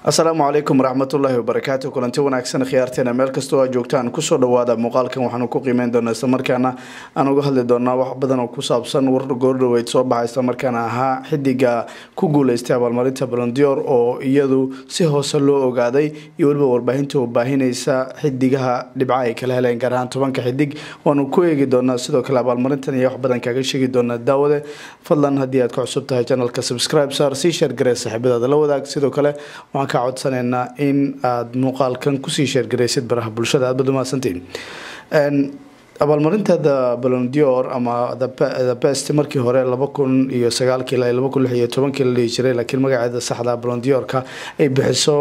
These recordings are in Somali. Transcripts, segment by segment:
asalaamu calaykum waraxmatullaahi wabarakaatu kulanti wanaagsan khiyaarteena meel kastoo aa joogtaan kusoo dhawaada muuqaalkan waxaanu ku qiimeyn doonaa islamarkaana aan uga hadli doonaa wax badan oo ku saabsan war goordhaweyd soo baxa islamarkaana ahaa xidiga ku guuleystay abaalmarinta balondior oo iyadu si hoose loo ogaaday iyo weliba warbaahinta oo baahinaysa xidigaha dhibca ay kala heleen gaar ahaan tobanka xidig waanu ku eegi doonaa sidoo kale abaalmarintan iyo wax badan kaaga sheegi doonaa daawade fadlan haddii aad ka cusub tahay janalka subscribe saar sii sheergaree saaxiibadaada la wadaag sidoo kale waxaan ka codsaneynaa in aad muuqaalkan kusii sheergaraysid baraha bulshada aad baad umahadsantiin abaalmarintada balondior ama the best markii hore laba kun iyo sagaalkii ilaa laba kun lix iyo tobankii la dhihi jiray laakiin magaceeda saxda balondiorka ay bixiso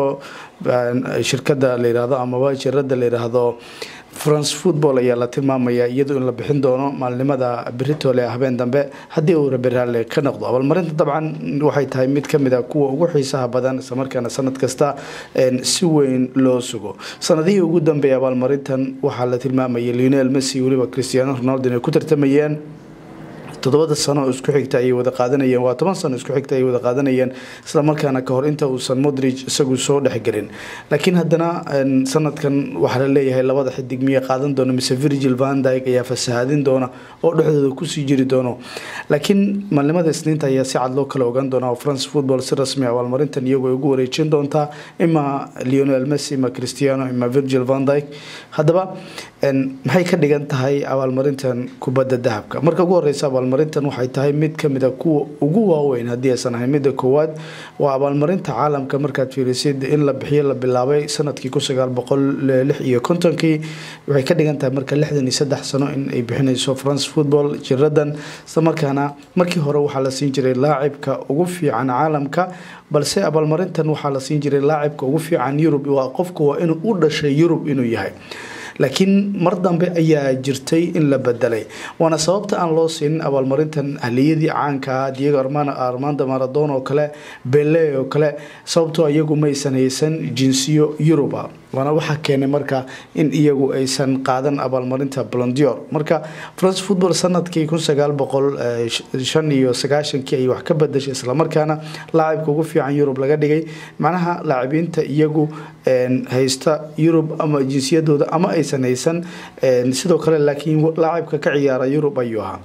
shirkada la yirahdo amaba jirada la yiraahdo france football ayaa la tilmaamaya iyadoo in la bixin doono maalinimada beritole habeen dambe haddii uu rabiraale ka noqdo abaalmarinta dabcan waxay tahay mid kamid a kuwa ugu xiisaha badan islamarkaana sanad kasta si weyn loo sugo sanadihii ugu dambeeyay abaalmarintan waxaa la tilmaamayay lionel messi weliba cristiano ronaldo inay ku tartamayeen todobada sano isku xigta ayay wada qaadanayeen waa toban sano isku xigta ayay wada qaadanayeen islamarkaana kahor inta uusan modrig isagu soo dhexgelin laakiin haddana sanadkan waxaa la leeyahay labada xidig miya qaadan doona mise virgil vandyg ayaa fasahaadin doona oo dhexdooda kusii jiri doono laakiin maalimada isniinta ayaa si cad loo kala ogaan doona oo france football si rasmi abaalmarintan iyagoo ugu wareejin doontaa ima leonel messi ima cristiano ima virgil vandyg haddaba maxay ka dhigan tahay abaalmarintan kubadda dahabka marka ugu horeysa abaalmarintan waxay tahay mid kamid a kuwa ugu waaweyn haddii aysan ahayn midda koowaad waa abaalmarinta caalamka markaad fiirisid in la bixiyo la bilaabay sanadkii kun sagaal boqol lix iyo kontonkii waxay ka dhigan tahay marka lixdan iyo saddex sano in ay bixinayso france football jiradan islamarkaana markii hore waxaa la siin jiray laacibka ugu fiican caalamka balse abaalmarintan waxaa la siin jiray laacibka ugu fiican yurub waa qofku waa inuu u dhashay yurub inuu yahay laakiin mar dambe ayaa jirtay in la bedelay waana sababta aan loo siinin abaalmarintan ahliyadii caankaa diego armando maradon oo kale bele oo kale sababtoo iyagu maysan haysan jinsiyo yuruba waana waxaa keenay marka in iyagu aysan qaadan abaalmarinta blondior marka france football sanadkii kun sagaal boqol shan iyo sagaashankii ay wax ka bedashay islamarkaana laacibka ugu fiican yurub laga dhigay macnaha laacibiinta iyagu haysta yurub ama jinsiyadooda ama aysan haysan sidoo kale laakiin laacibka ka ciyaara yurub ayuu ahaa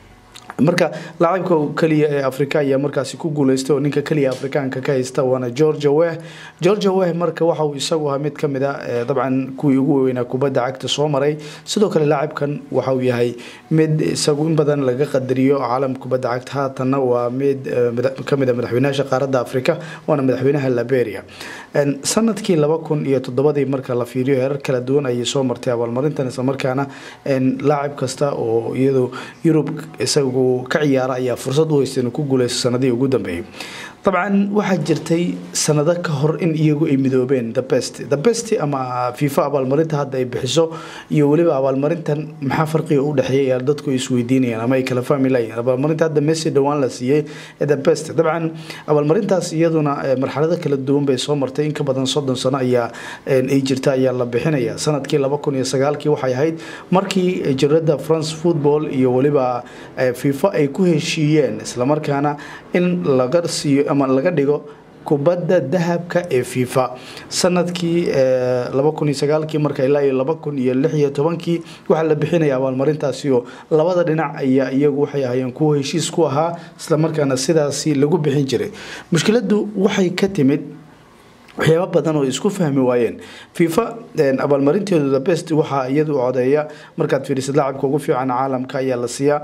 marka laacibka keliya ee africa ayaa markaasi ku guuleystay oo ninka keliya afrikaanka ka haysta waana georgia weh georgia weh marka waxa uu isagu ahaa mid kamid a dabcan kuwii ugu weynaa kubadda cagta soo maray sidoo kale laacibkan waxa uu yahay mid isagu in badan laga qadariyo caalam kubadda cagta haatanna waa mid kamid a madaxweynaha qaaradda africa waana madaxweynaha liberia sanadkii laba kun iyo toddobadii marka la fiiriyo heerar kala duwan ayay soo martay abaalmarintan islamarkaana laacib kasta oo iyadu yurub isagu ka ciyaara ayaa fursad u haysta inuu ku guuleysto sanadihii ugu dambeeyay dabcan waxaa jirtay sanado ka hor in iyagu ay midoobeen the best the best ama fifa abaalmarinta hadda ay bixiso iyo weliba abaalmarintan maxaa farqiga u dhexeeya dadku isweydiinayaan ama ay kala fahmi layihin abaalmarinta hadda messi dhowaan la siiyey the best dabcan abaalmarintaas iyaduna marxalado kala duwan bay soo martay in ka badan soddon sano ayaa ay jirta ayaa la bixinaya sanadkii laba kun iyo sagaalkii waxay ahayd markii jirada france football iyo weliba fifa ay ku heshiiyeen islamarkaana in laga siiyo ama laga dhigo kubadda dahabka ee fifa sanadkii laba kun iyo sagaalkii marka ilaa iyo laba kun iyo lix iyo tobankii waxaa la bixinaya abaalmarintaasi oo labada dhinac ayaa iyagu waxay ahaayeen kuwa heshiis ku ahaa islamarkaana sidaasi lagu bixin jiray mushkiladdu waxay ka timid waxyaaba badan oo isku fahmi waayeen fifa abaalmarinteedu the best waxaa iyadu codeeya markaad fiirisid laacibka ugu fiican caalamka ayaa la siiyaa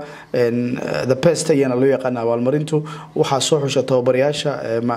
the best ayaana loo yaqaana abaalmarintu waxaa soo xusha tababarayaasha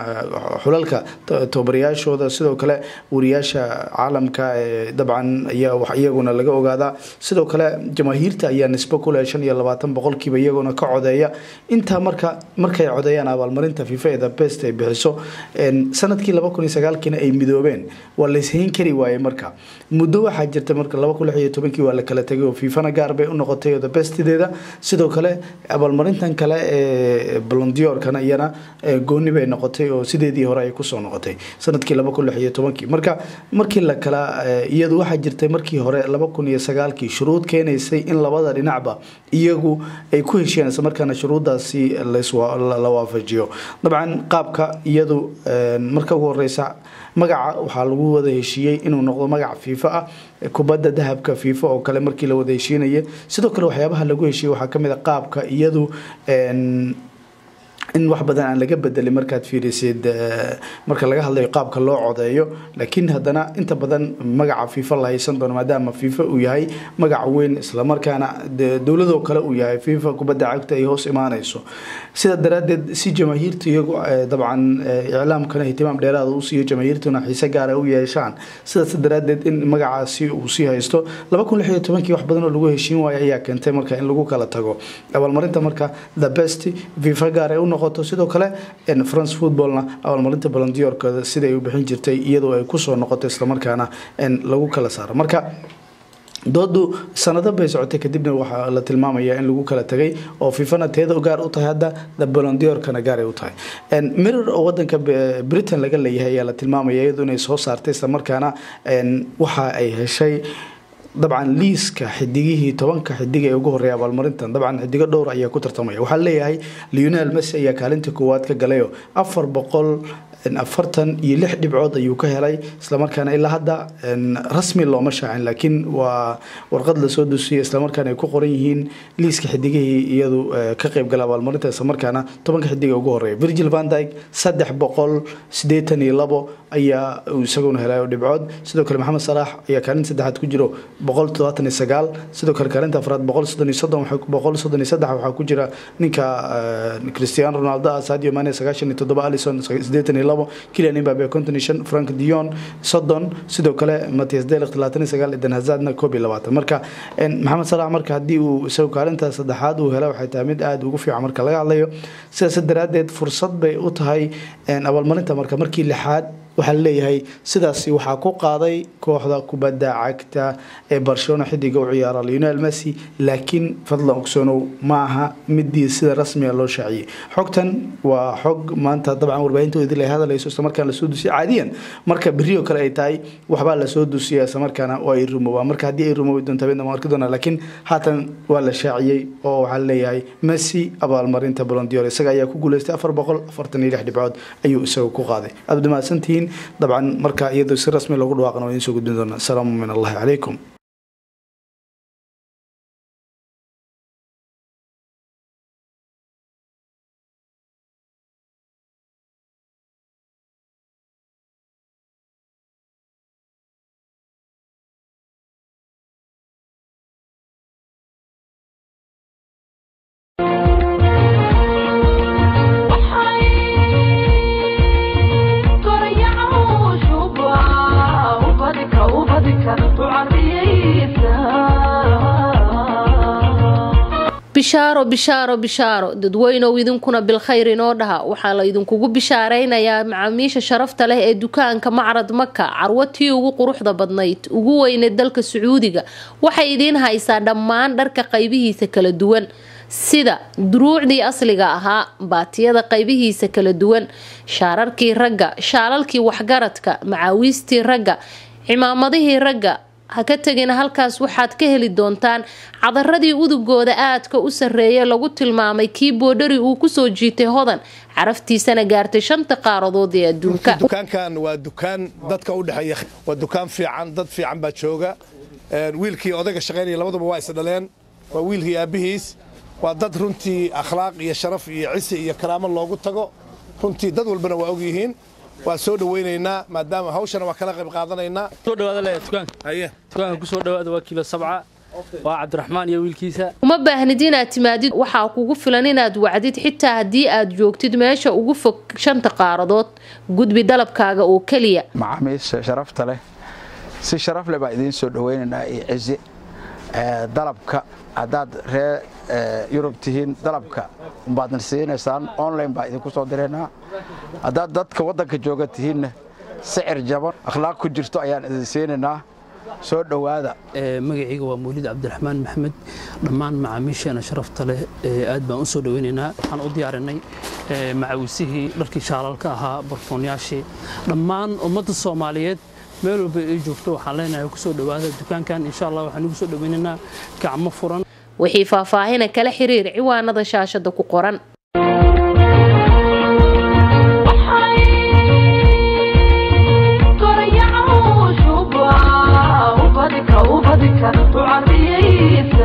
xulalka tababarayaashooda sidoo kale wariyaasha caalamka dabcan ayaa iyaguna laga ogaadaa sidoo kale jamaahiirta ayaa nisbo kuleh shan iyo labaatan boqolkiiba iyaguna ka codeeya intaa marka markay codeeyaan abaalmarinta fifa ee the best ay bixiso sanadkii laba kun iyo sagaalkii ay midoobeen waa layshayn kari waayey marka muddo waxaa jirta marka laba kun lix iyo tobankii waa la kala tegay oo fiifana gaar bay u noqotay oo the bestideeda sidoo kale abaalmarintan kale ee blondiorkana iyana gooni bay noqotay oo sideedii hore ay kusoo noqotay sanadkii laba kun lix iyo tobankii marka markii la kala iyadu waxaa jirtay markii hore laba kun iyo sagaalkii shuruud keenaysay in labada dhinacba iyagu ay ku heshiyaan isla markaana shuruuddaasi la waafajiyo dabcan qaabka iyadu marka ugu horeysa magaca waxaa lagu wada heshiiyey inuu noqdo magac fiifa ah kubadda dahabka fiifa oo kale markii la wada heshiinaya sidoo kale waxyaabaha lagu heshiiyey waxaa kamid a qaabka iyadu in wax badan aan laga bedelin markaad fiirisid marka laga hadlayo qaabka loo codeeyo laakiin haddana inta badan magaca fiifa la haysan doono maadaama fiifa uu yahay magac weyn islamarkaana dowladoo kale uu yahay fiifa kubadda cagta ay hoos imaanayso sida daraadeed si jamaahiirta iyagu dabcan iclaamkana ihtimaam dheeraada u siiyo jamaahiirtuna xiise gaara u yeeshaan sidaas daraadeed in magacaasi uu sii haysto laba kun lix iyo tobankii wax badan oo lagu heshiin waayo ayaa keentay marka in lagu kala tago abaalmarinta marka the best fiifa gaar ay u noqoto sidoo kale france footballna abaalmarinta balondiyorkooda siday u bixin jirtay iyadoo ay kusoo noqoto islamarkaana lagu kala saaro marka doodu sanado bay socotay kadibna waxaa la tilmaamaya in lagu kala tagay oo fifana teeda gaar u tahay hadda the balondiorkana gaar ay u tahay mirror oo wadanka britain laga leeyahay ayaa la tilmaamaya iyadu inay soo saartay islamarkaana waxa ay heshay dabcan liiska xidigihii tobanka xidig ee ugu horeeya abaalmarintan dabcan xidigo dhowr ayaa ku tartamaya waxaa leeyahay leonel messi ayaa kaalinta koowaad ka galayo afar boqol afartan iyo lix dhibcood ayuu ka helay islamarkaana ilaa hadda rasmi looma shaacin laakiin waa warqad lasoo dusiyay islamarkaana ay ku qoran yihiin liiska xidigihii iyadu ka qeybgala abaalmarinta islamarkaana tobanka xidig ee ugu horeeya virgil van dyke saddex boqol sideetan iyo labo ayaa isaguna helay dhibcood sidoo kale maxamed salaax ayaa kaalinta saddexaad ku jiro boqol todobaatan iyo sagaal sidoo kale kaalinta afraad boqol soddon iyo soddon boqol soddon iyo saddex waxaa ku jira ninka cristiano ronaldo ah sadio mane sagaashan iyo toddoba alison sideetan iyo labo kilian imbabe konton iyo shan frank dion soddon sidoo kale matias delikt labaatan iyo sagaal eden hazardna koob iyo labaatan marka maxamed salaax marka haddii uu isagu kaalinta saddexaad uu hela waxay tahay mid aada ugu fiican marka laga hadlayo sidaas daraadeed fursad bay u tahay abaalmarinta marka markii lixaad waxaa laleeyahay sidaasi waxaa ku qaaday kooxda kubadda cagta ee barcelona xidiga u ciyaara leonel messi laakiin fadlan ogsoonow ma aha midii sida rasmiga loo shaaciyey xogtan waa xog maanta dabcan warbaahintoodii la hadlayso islamarkaana lasoo dusiya caadiyan marka berioo kale ay tahay waxbaa lasoo dusiya islamarkaana oo ay rumoobaan marka haddii ay rumoobi doonto habeen dama arki doonaa laakiin haatan waa la shaaciyey oo waxaa laleeyahay messi abaalmarinta bolondior isaga ayaa ku guuleystay afar boqol afartan iyo lix dhibcood ayuu isagu ku qaaday aad mahadsantihiin dabcan marka iyadoo si rasmi loogu dhawaaqana waa idiin soo gudbin doonaa asalaamu min allahi calaykum bishaaro bishaaro bishaaro dadweynow idinkuna bilkhayr inoo dhaha waxaa la idinkugu bishaaraynayaa macaamiisha sharafta leh ee dukaanka macrad maka carwatii ugu quruxda badnayd ugu weyneed dalka sacuudiga waxay idiin haysaa dhammaan dharka qaybihiisa kala duwan sida duruucdii asliga ahaa baatiyada qaybihiisa kala duwan shaararkii ragga shaalalkii waxgaradka macaawiistii ragga cimaamadihii ragga ha ka tegina halkaas waxaad ka heli doontaan cadaradii udugooda aadka u sarreeya lagu tilmaamay kii boodhari uu kusoo jiitay hodan caraftiisana gaartay shanta qaaradood ee adduunka dukaankan waa dukaan dadka u dhexeeya waa dukaan fiican dad fiican baa jooga wiilkii odayga shaqaynaya labaduba waa is dhaleen waa wiilkii aabbihiis waa dad runtii akhlaaq iyo sharaf iyo cisi iyo karaamo loogu tago runtii dad walbana waa og yihiin waa soo dhawaynaynaa maadaama hawshana waa kala qayb qaadanaynaa soo dhawaada le dukaanka haye dukaanka ku soo dhawaada waa kiilo sabca waa cabdiraxmaan iyo wiilkiisa uma baahnid inaad timaadid waxaa kugu filan inaad wacdid xitaa haddii aad joogtid meesha ugu fog shanta qaaradood gudbi dalabkaaga oo keliya macaamiisha sharafta leh si sharaf leh baa idiin soo dhawaynaynaa iyo cizi dalabka haddaad ree yurub tihiin dalabka baadna siinaysaan online baa idinku soo diraynaa haddaad dadka waddanka jooga tihiinna sicir jaban akhlaaq ku jirto ayaan idin siinaynaa soo dhowaada magacayga waa mawlid cabdiraxmaan maxamed dhammaan macaamiisheena sharafta leh aad baan u soo dhawaynaynaa waxaan u diyaarinay macawisihii dharkii shaalalka ahaa barfoonyaashii dhammaan ummadda soomaaliyeed meel walba ay joogto waxaan leenahay ku soo dhowaada dukaankan insha allah waxaan ugu soo dhawaynaynaa gacmo furan wixii faahfaahina kala xiriir ciwaanada shaashada ku qoran ذكر وعطيه